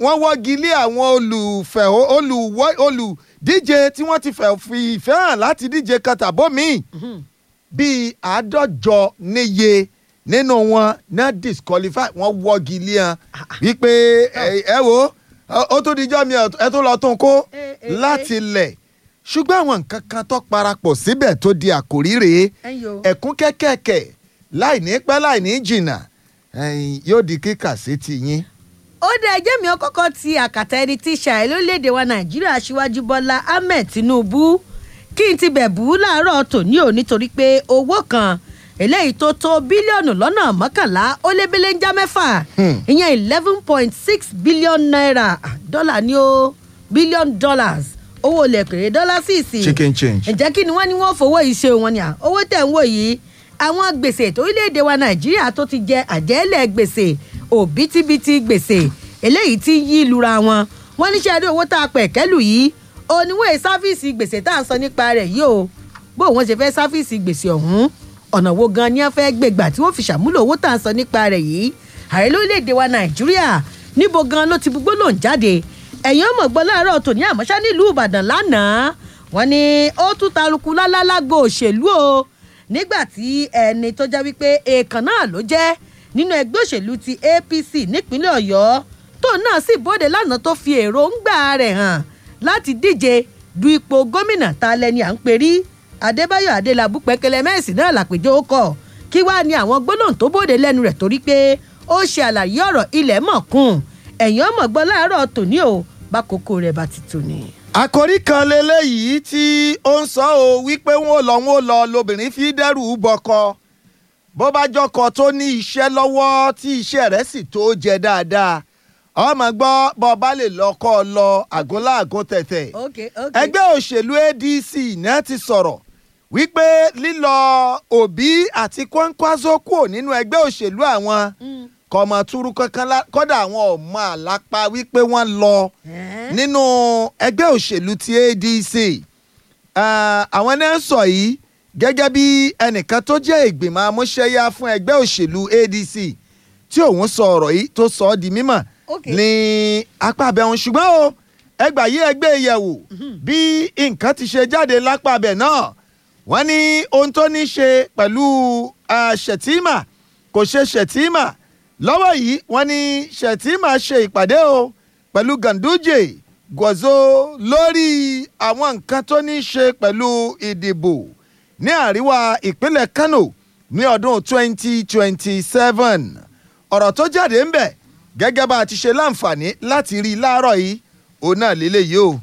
wọ́n wọ́gi lé àwọn olùfẹ́ olùwọ́ olùdíje tí wọ́n ti fẹ́ fi ìfẹ́ hàn láti díje kàtàbó míì bíi àádọ́jọ níye nínú wọn náà disqualify wọ́n wọ́gi lé hàn wípé ẹ ẹ wo ó tún dijọ́ mi ẹ tún lọ tún kó Eh, eh, láti lẹ̀ ṣùgbọ́n àwọn nǹkan kan tó parapọ̀ síbẹ̀ tó di àkòrí rèé ẹ̀yin o. ẹ̀kún kẹ́kẹ̀kẹ̀ láì ní pẹ́ láì ní jìnnà ẹ̀yin yóò di kíkà sí ti yín. ó dá ẹjẹ́ mi ọkọ̀ọ̀kan ti àkàtà ẹni tí ṣàì lórílẹ̀‐èdè wa nàìjíríà aṣíwájú bọ́lá ahmed tinubu kí n ti bẹ̀ bú láàárọ̀ tòní ò nítorí pé owó kan eléyìí tó tó bílíọ̀nù lọ́nà mọ́kànlá ó lé belenja mẹ́fà Hmm. ìyẹn eleven point six billion naira Ah, dọ́là ni ó billion dollars owó ilẹ̀kèrè dọ́là sí ìsìn chicken change. ǹjẹ́ kí ni wọ́n ní wọ́n fowó yìí ṣe wọn ni à owó tẹ̀ ń wò yìí àwọn gbèsè torílẹ̀-èdè wa nàìjíríà tó ti jẹ àjẹ́lẹ̀ gbèsè òbítíbitì gbèsè eléyìí tí ń yí lura wọn wọ́n níṣẹ́ rí owó tá a pẹ̀ kẹ́lù yìí oníwèé sáfíìsì gbèsè tá à ń sọ nípa rẹ̀ yìí o bó wọ́n ṣe fẹ́ sáfíìsì gbèsè ọ̀hún ọ̀nà wo gan ni wọ́n fẹ́ gbégbà tí wọ́n fi ṣàmúlò owó tá à ń sọ nípa rẹ̀ yìí ààrẹ lórílẹ̀‐èdè wa nàìjíríà níbo gan ló ti bugbó lòún jáde ẹ̀yin ọmọ gbọ́ láàárọ̀ tòní àmọ́ṣá nílùú ìbàdàn lánàá wọ́n ní ó tún taruku lálálágbó òṣèlú o nígbà tí ẹni tó jẹ́ wípé èèkàn náà ló jẹ́ nínú ẹgbẹ́ òṣèlú ti apc nípínlẹ̀ ọ̀yọ́ tóun náà sì bóde lánàá tó fi èròǹgbà rẹ̀ hàn láti díje du ipò gómìnà ta lẹni à ń perí adébáyọ̀ adélábù pẹ́kẹ́lẹ́ mẹ́sì náà làpèjọ́ ó kọ̀ kí wàá ní àwọn gbólóhùn tó bóde lẹ́nu rẹ̀ torí pé ó ṣe àlàyé ọ̀rọ̀ ilẹ̀ mọ̀kún ẹ̀yìn ọmọ gbọ́ láàárọ̀ tòní o bákòókò rẹ̀ bá ti tò ní. àkòrí kan leléyìí tí ó ń sọ ọ́ wípé wọn ò lọ wọn ò lọ lobìnrin fi dẹ́rù bọkọ bó bá jọkọ tó ní iṣẹ́ lọ́wọ́ tí iṣẹ́ rẹ̀ sì tó jẹ dáadáa ọmọ gbọ́ bọ́ bá lè lọ́kọ́ lọ àgúnláàgún tẹ̀tẹ̀ ok ok ẹgbẹ́ òṣèlú adc náà ti sọ̀rọ̀ wípé lílọ òbí àti kwankwaso kúrò nínú ẹgbẹ́ òṣèlú àwọn Mm. kọ̀mọ̀ túrú kankan lá- kọ́dà àwọn ọmọ àlápá wípé wọ́n lọ Ẹ́n. nínú ẹgbẹ́ òṣèlú ti adc Ah, àwọn náà sọ yìí gẹ́gẹ́ bí ẹnìkan tó jẹ́ ìgbìmọ̀ amúṣẹ́yá fún ẹgbẹ́ òṣèlú adc tí òun sọ ọ̀rọ̀ yìí tó sọ ọ́ di mímọ̀ Ok. ní apá abẹ́hùn ṣùgbọ́n o ẹgbà yí ẹgbẹ́ yẹ̀wò bí nǹkan ti ṣe jáde lápá abẹ́ náà wọ́n ní ohun tó ní ṣe pẹ̀lú ah, ṣètìmà kò ṣe ṣètìmà lọ́wọ́ yìí wọ́n ní ṣètìmà ṣe ìpàdé o pẹ̀lú ganduje gọ̀zọ́ lórí àwọn nǹkan tó ní ṣe pẹ̀lú ìdìbò ní àríwá ìpínlẹ̀ kano ní ọdún 2027 ọ̀rọ̀ tó jáde ń bẹ̀ gẹ́gẹ́ bá a ti ṣe láǹfààní láti rí i láàárọ̀ yìí òun náà lélẹ́yìí o.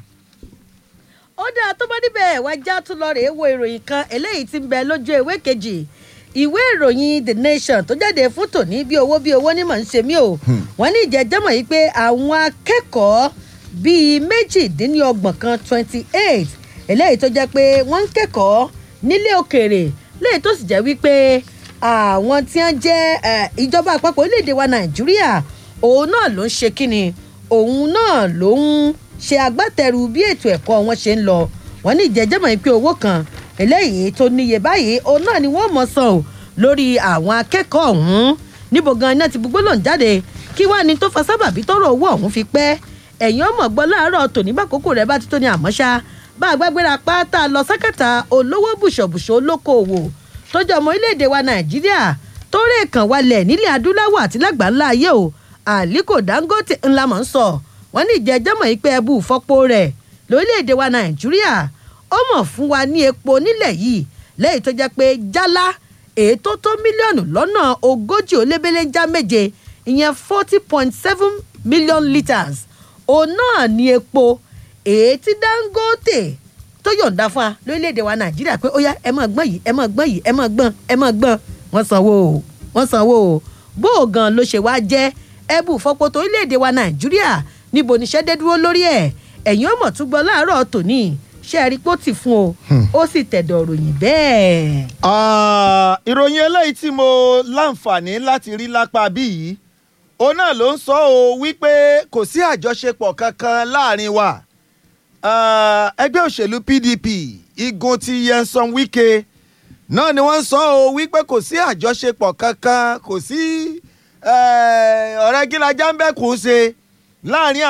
ó dáa tó bá níbẹ̀ wá já tún lọ rèé wo ìròyìn kan eléyìí tí ń bẹ lójú ìwé kejì ìwé ìròyìn the nation tó jáde fún tòní bí owó bí owó ní mọ̀ ń ṣe mí o wọ́n ní ìjẹ́jẹ́mọ̀ yìí pé àwọn akẹ́kọ̀ọ́ bíi méjìdínlọ́gbọ̀n kan twenty eight eléyìí tó jẹ́ pé wọ́n ń kẹ́kọ̀ọ́ nílé òkèèrè léyìí tó sì jẹ́ wípé àwọn tí wọ́n jẹ́ eh, ìjọba àpapọ̀ orílẹ̀-èdè wa nàìjíríà òun náà ló ń ṣe kíni òun náà ló ń ṣe agbátẹrù bí ètò ẹ̀kọ́ wọn ṣe ń lọ wọ́n ní ìjẹ́jẹ́mọ̀ yìí pé owó kan eléyìí tó níye báyìí òun náà ni wọ́n mọ̀ san o lórí àwọn akẹ́kọ̀ọ́ ọ̀hún níbo gan iná ti gbogbo lòún jáde kí wàá ní tó fa sábàbí tọrọ owó ọ̀hún fi pẹ́ ẹ̀yìn ọmọ gbọ́ láàárọ̀ tòní bá kókó rẹ̀ bá ti tó ní àmọ́ṣá bá a gbàgbéra pátá lọ sákàtà olówó bùṣọ̀bùṣọ̀ olókoòwò tó jẹ́ ọmọ orílẹ̀-èdè wa nàìjíríà tó rè kàn wálẹ̀ nílẹ̀ adúláwọ̀ àti lágbàńlá ayé o àlíkò dangote ńlá mọ̀ ń sọ wọ́n ní ìjẹ́jẹ́mọ̀ yìí pé ẹbú fọ́pọ̀ rẹ̀ lórílẹ̀‐èdè wa nàìjíríà ó mọ̀ fún wa ní epo nílẹ̀ yìí lẹ́yìn tó jẹ́ pé jálá èyí tó tó mílíọ̀nù lọ́nà ogójì ó lébélénjá méje ìyẹn forty point seven million litres òun náà ní epo èyí tí dangote tó yọ̀ǹda fún wa lórílẹ̀‐èdè wa nàìjíríà pé ó yá ẹ máa gbọ́n yìí ẹ máa gbọ́n yìí ẹ máa gbọ́n ẹ máa gbọ́n wọ́n sanwó o wọ́n sanwó o bó o gan ló ṣe wá jẹ́ ẹbù fọpo tó orílẹ̀‐èdè wa nàìjíríà níbo níṣẹ́ dé dúró lórí ẹ̀ ẹ̀yìn ọmọ tún gbọ́ láàárọ̀ tòní ṣé ẹ rí pé ó ti fún o ó sì tẹ̀dọ̀ ròyìn bẹ́ẹ̀. Ah, ìròyìn eléyìí tí mo láǹfààní láti rí lápá bí yìí òun náà ló ń sọ ọ́ wípé kò sí àjọṣepọ̀ kankan láàrin wa Ah, ẹgbẹ́ òṣèlú pdp igun ti yẹnsan wike náà ni wọ́n ń sọ ọ́ wípé kò sí àjọṣepọ̀ kankan kò sí eh, ọ̀rẹ́ gílájà ń bẹ́ẹ̀ kù ú ṣe láàrin